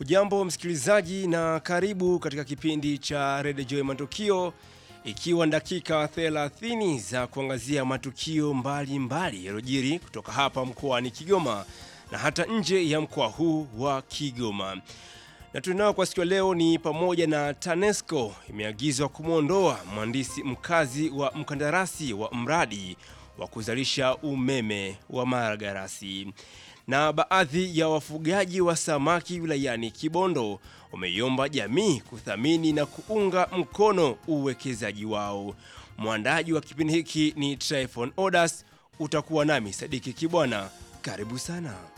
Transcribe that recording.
Hujambo msikilizaji, na karibu katika kipindi cha Radio Joy Matukio, ikiwa dakika 30 za kuangazia matukio mbalimbali yaliyojiri kutoka hapa mkoani Kigoma na hata nje ya mkoa huu wa Kigoma. Na tunao kwa siku ya leo ni pamoja na TANESCO imeagizwa kumwondoa mhandisi mkazi wa mkandarasi wa mradi wa kuzalisha umeme wa Maragarasi. Na baadhi ya wafugaji wa samaki wilayani Kibondo wameiomba jamii kuthamini na kuunga mkono uwekezaji wao. Mwandaji wa kipindi hiki ni Tryphon Odas, utakuwa nami Sadiki Kibwana. Karibu sana.